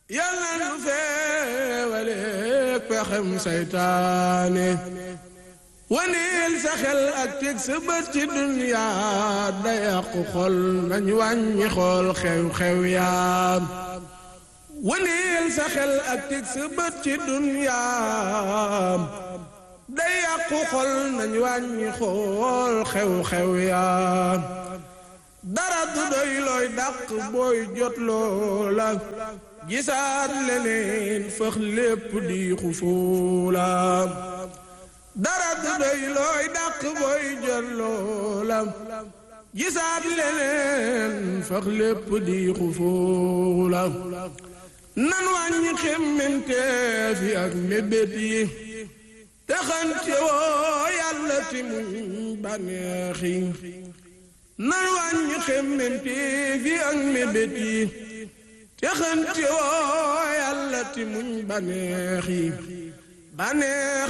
yàlla nu feewale pexem saytaane waneel sa xel ak teg sa bët ci duniyaa da yàqu xol nañ wàññi xool xew-xew yaam waneel sa xel ak teg sa bët ci duniyaa da yàqu xol nañ wàññi xool xew-xew yaam dara du doy looy dàq booy jot loola gisaat leneen fëx lépp di xufuula dara du doy looy dàq booy jot loola gisaat leneen fëx lépp di xufuula nan wàññi xemmenteef yi ak mébét yi texante woo yàlla ti muñ bànneex yi nan wàññi xemmenteef yi ak mébét yi texante woo yàlla ti muñ bànneex yi bànneex